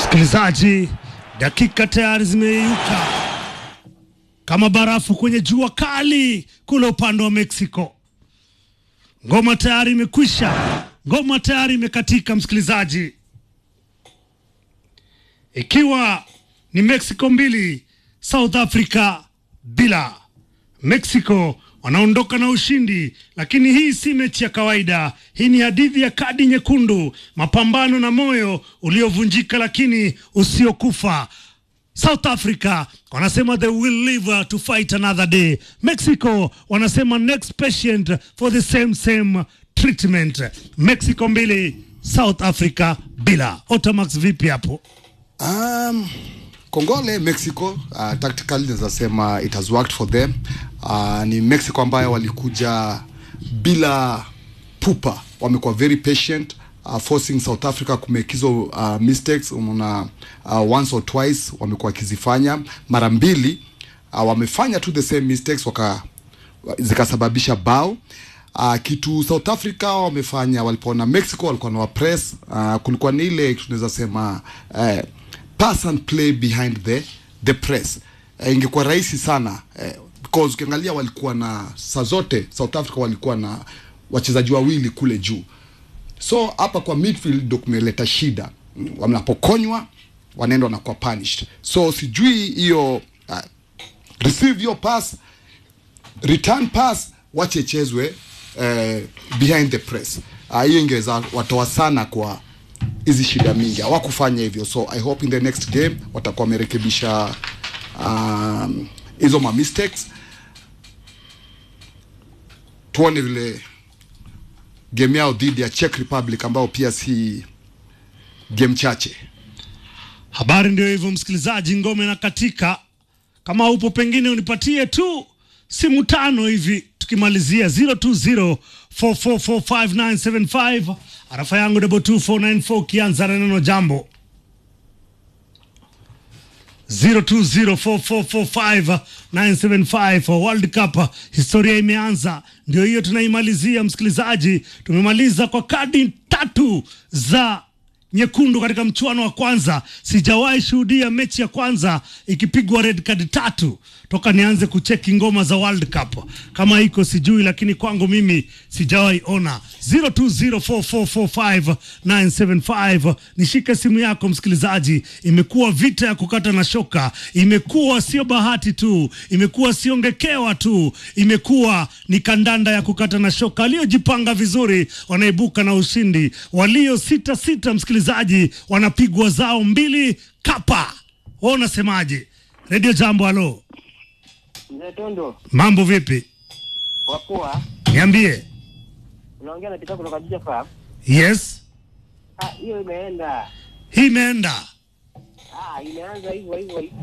Msikilizaji, dakika tayari zimeyeyuka kama barafu kwenye jua kali kule upande wa Mexico. Ngoma tayari imekwisha, ngoma tayari imekatika. Msikilizaji, ikiwa ni Mexico mbili South Africa bila. Mexico wanaondoka na ushindi, lakini hii si mechi ya kawaida. Hii ni hadithi ya kadi nyekundu, mapambano na moyo uliovunjika lakini usiokufa. South Africa wanasema they will live to fight another day. Mexico wanasema next patient for the same same treatment. Mexico mbili South Africa bila. Otamax, vipi hapo? Um, Kongole Mexico uh, tactically naweza sema it has worked for them. Uh, ni Mexico ambayo walikuja bila pupa, wamekuwa very patient uh, forcing South Africa kumake hizo uh, mistakes. Unaona uh, once or twice wamekuwa wakizifanya, mara mbili uh, wamefanya tu the same mistakes waka zikasababisha bao. Uh, kitu South Africa wamefanya walipoona Mexico walikuwa na wapress uh, kulikuwa ni ile tunaweza sema uh, pass and play behind the the press uh, ingekuwa rahisi sana uh, because ukiangalia walikuwa na saa zote South Africa walikuwa na wachezaji wawili kule juu, so hapa kwa midfield ndio kumeleta shida. Mm, Wanapokonywa wanaenda wanakuwa punished, so sijui hiyo uh, receive your pass return pass wache chezwe uh, behind the press Ah, hiyo uh, ingeweza watoa sana kwa hizi shida mingi hawakufanya hivyo so i hope in the next game watakuwa wamerekebisha um, hizo ma mistakes tuone vile game yao dhidi ya Czech Republic ambao pia si game chache Habari ndio hivyo, msikilizaji, ngome na katika. Kama upo pengine unipatie tu simu tano hivi tukimalizia 0204445975 arafa yangu double 2494 kianza na neno jambo 0204445975 World Cup historia imeanza, ndio hiyo tunaimalizia. Msikilizaji, tumemaliza kwa kadi tatu za nyekundu katika mchuano wa kwanza. Sijawahi shuhudia mechi ya kwanza ikipigwa red card tatu toka nianze kucheki ngoma za World Cup. Kama iko sijui, lakini kwangu mimi sijawahi ona. 0204445975 nishike simu yako msikilizaji. Imekuwa vita ya kukata na shoka, imekuwa sio bahati tu, imekuwa sio ngekewa tu, imekuwa ni kandanda ya kukata na shoka. Waliojipanga vizuri wanaibuka na ushindi, walio sita sita, msikilizaji, wanapigwa zao mbili kapa. Wewe unasemaje? Radio Jambo, halo, Mzee Tondo, mambo vipi? wapoa. Niambie. Unaongea na Peter kutoka Juja Farm. Yes, Ah, hiyo imeenda. hii imeenda. Ah, imeanza hivyo hivyo.